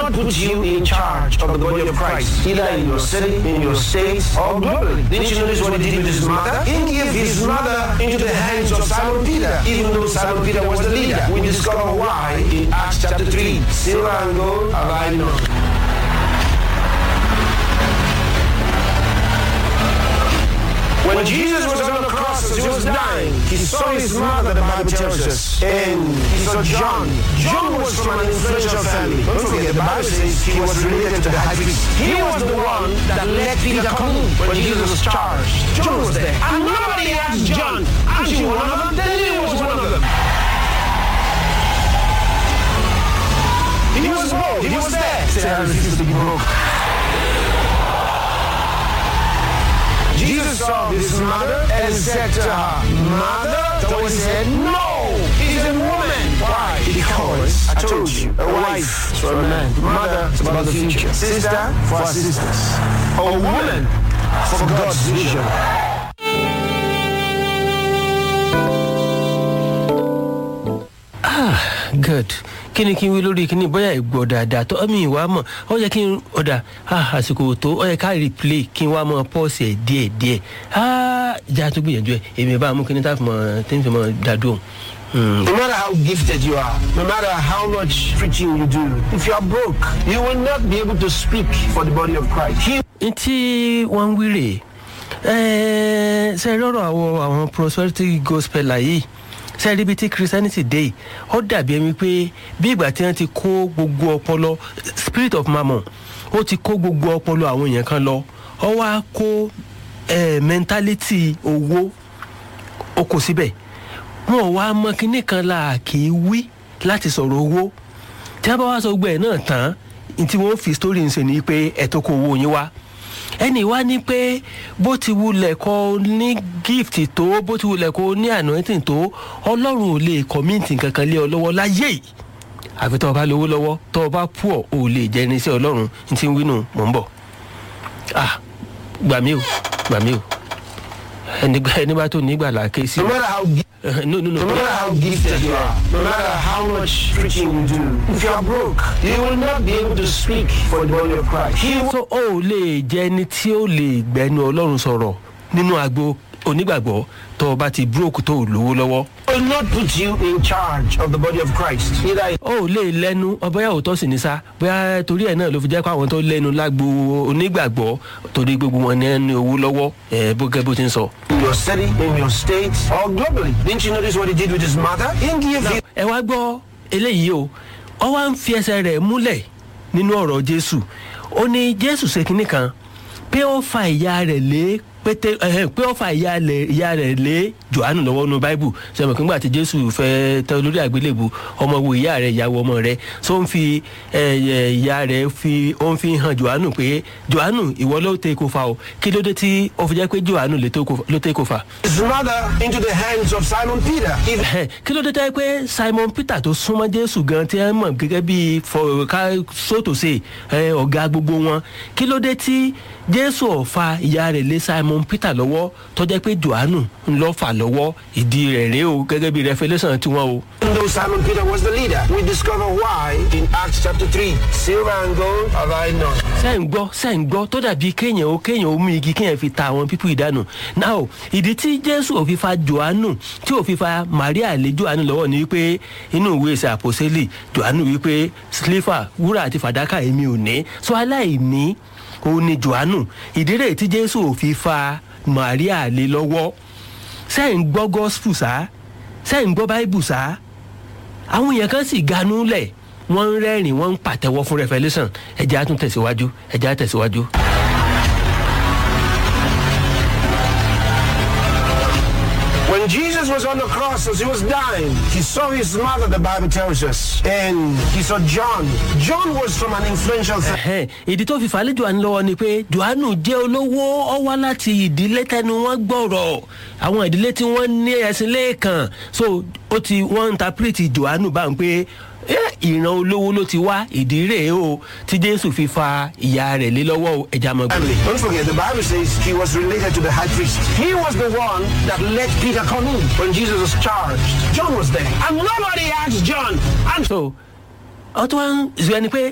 not put you in charge of the body of Christ, either in your city, in your state, or globally. Didn't you notice what he did with his mother? He gave his mother into the hands of Simon Peter, even though Simon Peter was the leader. We discover why in Acts chapter 3. Silver and gold have I none. When Jesus was on the cross as he was dying, he saw his mother, the Bible tells us, and he saw John. John was from an influential family. Don't forget, the Bible says he was related to the high priest. He was the one that let Peter come in when Jesus was charged. John was there. And nobody asked John, aren't you one of them? Then he was one of them. He was bold. He was there. Say, I refuse to be broke. Jesus saw his mother and said to her, Mother? So he said, No, he's a woman. Why? Because I told you, a wife is for a man, mother is about the future, sister for our sisters, a woman for God's vision. good kí ni kí n wí lórí kíní bóyá ìgbọ́ dáadáa tó ọmọ ìwà mọ̀ ó yẹ kí n ọ̀dà àsìkò tó ó yẹ ká replay kí n wá mọ pọ́ọ̀sì ẹ̀ díẹ̀ díẹ̀ ìjà tó gbìyànjú ẹ̀ èmi bá mú kíní tá fi mọ tí n fi mọ dádùn. No matter how gifted you are, no matter how much preaching you do, if you are broke, you will not be able to speak for the body of Christ. He n tí wọ́n ń wíre ẹ̀ ṣe rọrọ̀ àwọn àwọn prosperity gospel yìí sẹ́ẹ̀rí bíi tí christianity dé yìí ó dàbí ẹni pé bí ìgbà tí wọ́n ti kó gbogbo ọpọlọ spirit of mammon ó ti kó gbogbo ọpọlọ àwọn èèyàn kan lọ ó wá kó eh, mentality owó ó kó síbẹ̀ wọn ò wá mọ kinní kan la kì í wí láti sọ̀rọ̀ owó tí wọ́n bá wá sọ gbọ́ ẹ̀ náà tán ní tí wọ́n fi story ń ṣe ni pé ẹ̀ tó kó owó yín wá ẹnì wá ní pé bó ti wulẹ̀ kọ́ ní gift tó bó ti wulẹ̀ kọ́ ní anointing tó ọlọ́run ò lè kọ́míǹtì kankan lé ọ lọ́wọ́ láyé yìí àfi tọ́ ọ bá lówó lọ́wọ́ tọ́ ọ bá pú ọ̀ ò lè jẹ́ irinṣẹ́ ọlọ́run ní ti ń wínú mò ń bọ̀ ah gbà mí o gbà mí o ẹni ẹni bá tó nígbà là ké sí no matter how gi- no no no no matter how gifted you are, no matter how much preaching you do, if you are broke, you will not be able to speak for the body of Christ. He will so ó lè jẹ́ ẹni tí ó lè gbẹnu ọlọ́run sọ̀rọ̀ nínú agbo onígbàgbọ́ tó o bá ti búròkù tó o lówó lọ́wọ́ will not put you in charge of the body of Christ. Either ó lè lẹ́nu ọbẹ̀yà òótọ́ sì ní sá bóyá torí ẹ̀ náà ló fi jẹ́ pé àwọn tó lẹ́nu lágbo onígbàgbọ́ torí gbogbo wọn ní ẹni owó lọ́wọ́ ẹ̀ bó gẹ́ bó ti ń sọ. in your city, in your state, or globally. Didn't you notice what he did with his mother? He gave you ẹ wá gbọ́ eléyìí o ọ wá ń fi ẹsẹ̀ rẹ̀ múlẹ̀ nínú ọ̀rọ̀ jésù ó ní jésù ṣe kinní kan pé ó fa ìyá rẹ̀ lé pété ẹhẹn pé ó fa ìyá rẹ̀ ìyá rẹ̀ lé johannu lọ́wọ́ nínú báíbù sẹ́mi kí n gbà tí jésù fẹ́ tẹ olórí àgbélébù ọmọ wo ìyá rẹ̀ ìyàwó ọmọ rẹ̀ tó ń fi ẹ, ẹ, ìyá rẹ̀ fi ó ń fi hàn johannu pé johannu ìwọ ló tẹ kó fa o kí ló dé tí ó fi jẹ́ pé johannu lè tó kó- ló tẹ kó fa his mother into the hands of Simon Peter. He Ẹhẹ́, kí ló dé tẹ́ pé simon peter tó súnmọ́ jésù gan tí wọ́n mọ̀ gẹ́gẹ́ bí fọ̀ọ́ká sótòsè ẹ, ọ̀gá gbogbo wọn kí ló dé tí jésù ọ̀fà ìyá rẹ̀ lé simon peter lọ́wọ́ tọ́jẹ́ pé johannu ń lọ́ fà lọ́wọ́ ìdí rẹ̀ rèé o gẹ́gẹ́ bí revolution tiwọn o. Even though Simon Peter was the leader, we discover why in Acts chapter 3. Silver and gold have I none. sẹ́ ń gbọ́ sẹ́ ń gbọ́ tó dàbí kéèyàn ó kéèyàn ó mú igi kéèyàn fi ta àwọn pípú ìdánù náà ìdí tí jésù ò fi fa johannu tí ò fi fa maria lé johannu lọ́wọ́ ni wípé inú ìwé ìsẹ̀ àpòsílì johannu wípé sliver wúrà àti fàdákà èmi ò ní so aláìní òun ni johannu ìdí rẹ̀ tí jésù ò fi fa maria lé lọ́wọ́ sẹ́ ń gbọ́ gospel sá sẹ́ ń gbọ́ bible sá àwọn èèyàn kan sì ganú lẹ̀ wọ́n ń rẹ́rìn wọ́n ń pàtẹ́wọ́ fún revolution ẹ̀jẹ̀ á tún tẹ̀síwájú ẹ̀jẹ̀ á tẹ̀síwájú. When Jesus was on the cross as he was dying, he saw his mother, the Bible tells us, and he saw John. John was from an influential family. Ẹ̀hẹ́n, ìdí tó fi falẹ̀ johannu lọ́wọ́ ni pé johannu jẹ́ olówó ọ wá láti ìdílé tẹnu wọn gbọ́rọ̀ àwọn ìdílé tí wọ́n ní ẹ̀sìn lẹ́ẹ̀kan so ó ti wọ́n interpret johannu báwọn pé "Eh, ìran olówó ló ti wá ìdí rèé o tí jésù fi fa ìyá rẹ̀ lé lọ́wọ́ o, ẹja mọ̀ gbọ́dọ̀. Don't forget, the Bible says he was related to the high priest. He was the one that let Peter come in when Jesus was charged. John was there. And nobody asked John. And so ọtún wa ń zọ ẹni pé